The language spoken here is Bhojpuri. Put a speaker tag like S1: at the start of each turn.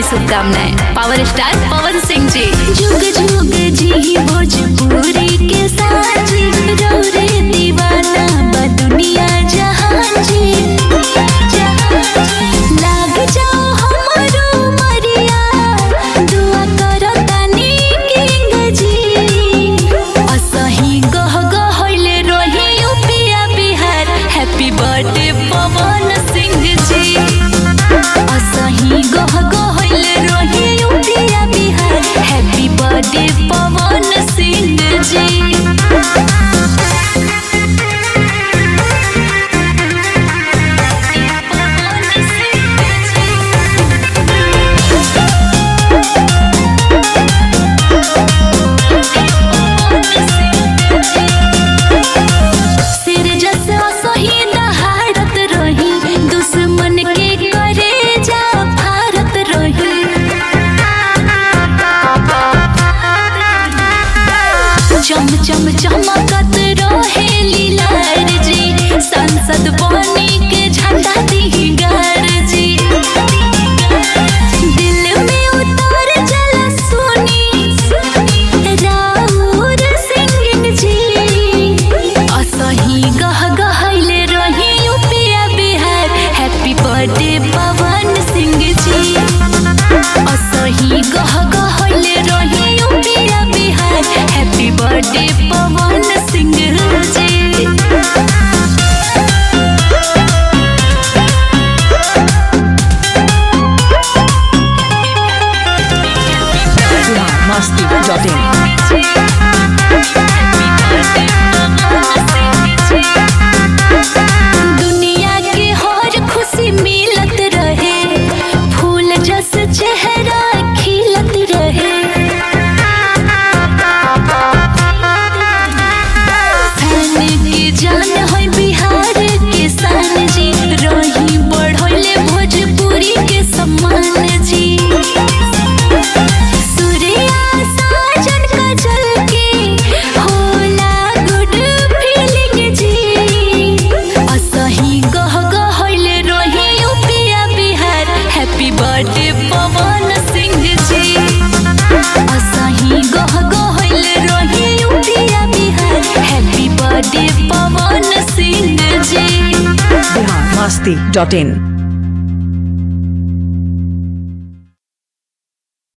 S1: शुभकामनाएं पावर स्टार पवन सिंह जी
S2: जुग जुग जी भोजपुरी के साजी रौरे दीवाना बा दुनिया जहां जी लाग जाओ हमरो मरिया दुआ करो तनी किंग जी असही गह गहले रही यूपिया बिहार हैप्पी बर्थडे पवन सिंह जी असही गह गहले रही यूपिया बिहार हैप्पी बर्थडे पवन सिंह जी पवन सिंह सिर जैसे सही दहाड़त रही दुश्मन के करे जा भारत रही चम चम चमकत रहे लीलार जी संसद बनी के झंडा दिगार जी दिल में उतर जला सुनी राउर सिंगिंग जी असही गह गहले रही यूपिया बिहार हैप्पी बर्थडे पवन सिंह जी असही गह गहले रही यूपिया Bihar happy birthday Pawan Singh ji
S3: masti.in
S2: दुनिया के हर खुशी मिलत रहे फूल जस चेहरा खिलत रहे फैन के जान है बिहार के शान जी रही बढ़ले भोजपुरी के सम्मान जी सूर्या साजन कजल के होला गुड फीलिंग जी असही गह गहले रही यूपिया बिहार हैप्पी बर्थडे पवन सिंह जी असही गह गहले रही यूपिया Bihar happy birthday Pawan Singh ji
S3: masti.in